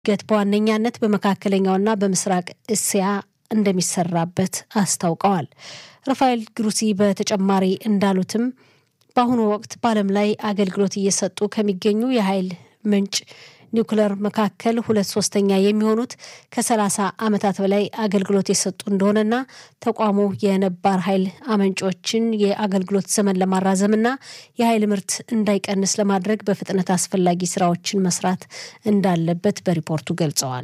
ገት በዋነኛነት በመካከለኛውና በምስራቅ እስያ እንደሚሰራበት አስታውቀዋል። ራፋኤል ግሩሲ በተጨማሪ እንዳሉትም በአሁኑ ወቅት በዓለም ላይ አገልግሎት እየሰጡ ከሚገኙ የኃይል ምንጭ ኒውክለር መካከል ሁለት ሶስተኛ የሚሆኑት ከሰላሳ ዓመታት በላይ አገልግሎት የሰጡ እንደሆነና ተቋሙ የነባር ኃይል አመንጮችን የአገልግሎት ዘመን ለማራዘምና የኃይል ምርት እንዳይቀንስ ለማድረግ በፍጥነት አስፈላጊ ስራዎችን መስራት እንዳለበት በሪፖርቱ ገልጸዋል።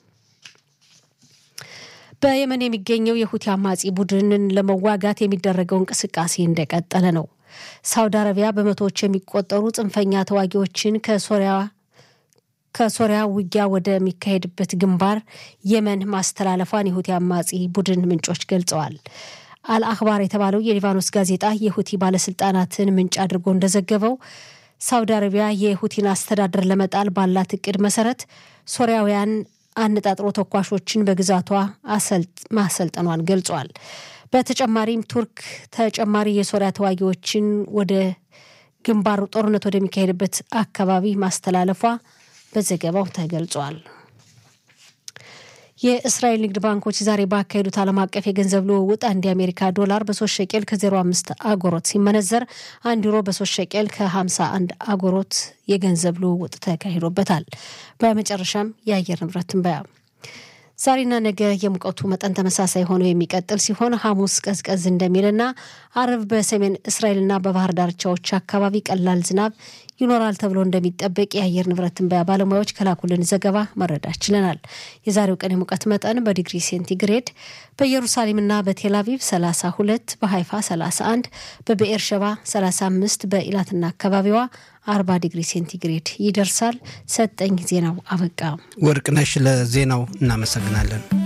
በየመን የሚገኘው የሁቲ አማጺ ቡድንን ለመዋጋት የሚደረገው እንቅስቃሴ እንደቀጠለ ነው። ሳውዲ አረቢያ በመቶዎች የሚቆጠሩ ጽንፈኛ ተዋጊዎችን ከሶሪያ ከሶሪያ ውጊያ ወደሚካሄድበት ግንባር የመን ማስተላለፏን የሁቲ አማጺ ቡድን ምንጮች ገልጸዋል። አልአክባር የተባለው የሊባኖስ ጋዜጣ የሁቲ ባለስልጣናትን ምንጭ አድርጎ እንደዘገበው ሳውዲ አረቢያ የሁቲን አስተዳደር ለመጣል ባላት እቅድ መሰረት ሶሪያውያን አነጣጥሮ ተኳሾችን በግዛቷ ማሰልጠኗን ገልጿል። በተጨማሪም ቱርክ ተጨማሪ የሶሪያ ተዋጊዎችን ወደ ግንባሩ ጦርነት ወደሚካሄድበት አካባቢ ማስተላለፏ በዘገባው ተገልጿል። የእስራኤል ንግድ ባንኮች ዛሬ ባካሄዱት ዓለም አቀፍ የገንዘብ ልውውጥ አንድ የአሜሪካ ዶላር በሶስት ሸቄል ከ05 አጎሮት ሲመነዘር አንድ ዩሮ በሶስት ሸቄል ከ51 አጎሮት የገንዘብ ልውውጥ ተካሂዶበታል። በመጨረሻም የአየር ንብረት ትንበያ ዛሬና ነገ የሙቀቱ መጠን ተመሳሳይ ሆኖ የሚቀጥል ሲሆን ሐሙስ ቀዝቀዝ እንደሚልና አርብ በሰሜን እስራኤልና በባህር ዳርቻዎች አካባቢ ቀላል ዝናብ ይኖራል ተብሎ እንደሚጠበቅ የአየር ንብረት ትንበያ ባለሙያዎች ከላኩልን ዘገባ መረዳት ችለናል። የዛሬው ቀን የሙቀት መጠን በዲግሪ ሴንቲግሬድ በኢየሩሳሌምና በቴልአቪቭ 32፣ በሃይፋ 31፣ በብኤር ሸባ 35፣ በኢላትና አካባቢዋ 40 ዲግሪ ሴንቲግሬድ ይደርሳል። ሰጠኝ ዜናው አበቃ። ወርቅነሽ ለዜናው እናመሰግናለን።